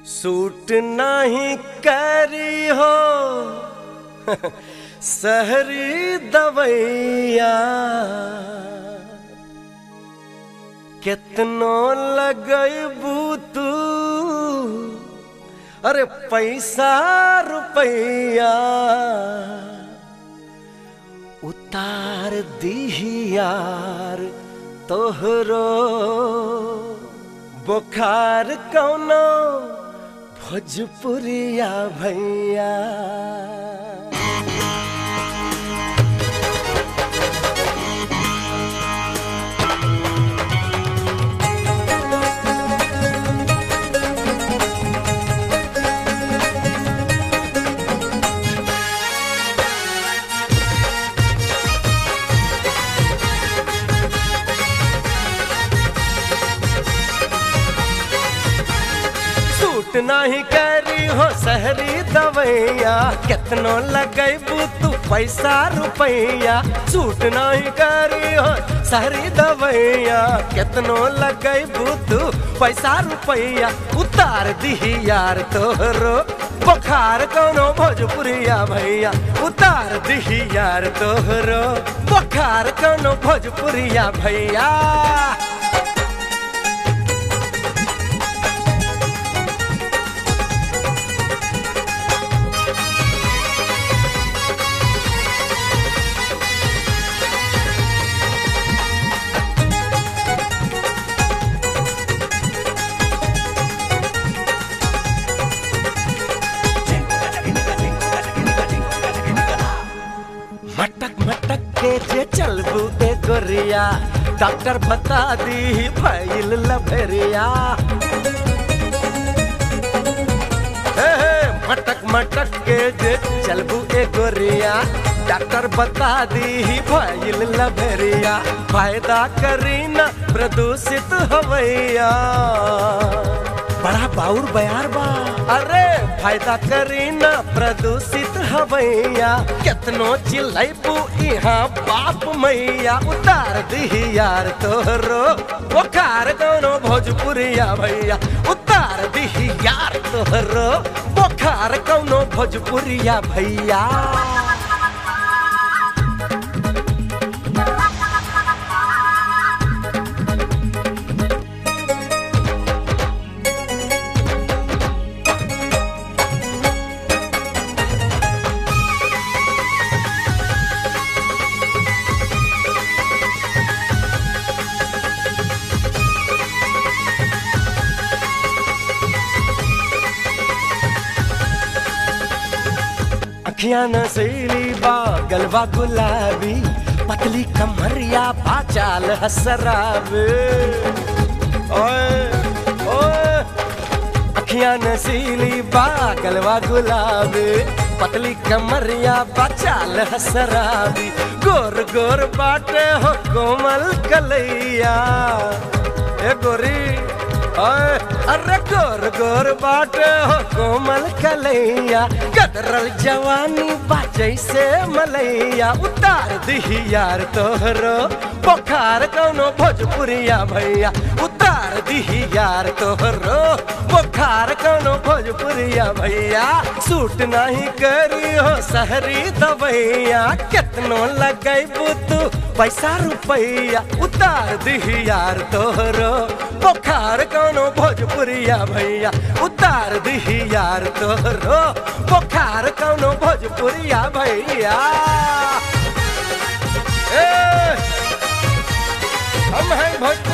suit नहीं करी हो सहरी दवैया कितनो लगैबू तू अरे पैसा रुपैया उतार दीही यार तोहरो बुखार कौनो भोजपुरिया भैया सूट नहीं करी हो सहरी दवैया कितनो लगैबू तू पैसा रुपैया सूट नहीं करी हो सहरी दवैया कितनो लगैबू तू पैसा रुपैया उतार दीही यार तोहरो बुखार कौनो भोजपुरिया भैया उतार दीही यार तोहरो बुखार कौनो भोजपुरिया भैया मटक मटक के जे चलबू ए गोरिया डॉक्टर बता दी फैल लभरिया हे हे, मटक मटक के जे चलबू ए गोरिया डॉक्टर बता दी फैल लभरिया फायदा करी न प्रदूषित हवैया बड़ा बाउर बयार बा अरे फायदा करी न प्रदूषित हवैया कितनो चिल्लैबू यहाँ बाप मैया उतार दी यार तोहरो बुखार कौनो भोजपुरिया भैया उतार दी यार तोहरो बुखार कौनो भोजपुरिया भैया अखियां नसीली बा गलवा गुलाबी पतली कमरिया बाचाल हसराबे ओए ओए अखियां नसीली बा गलवा गुलाबी पतली कमरिया बाचाल हसराबी गोर गोर बाटे हो कोमल कलैया ए गोरी ओए अरे गोर गोर बाटे हो कोमल कलैया कदरल जवानी बाजै से मलैया उतार दी यार तोहरो बुखार कौनो भोजपुरिया भैया उतार दी यार तोहरो बुखार कौनो भोजपुरिया भैया सूट नहीं करी हो सहरी दवैया कितनो लगैबू तू पैसा रुपैया उतार दी यार तोहरो बुखार कौनो भोजपुरिया भैया उतार दी यार तोहरो बुखार कौनो भोजपुरिया भैया ए, हम हैं भोजपुरी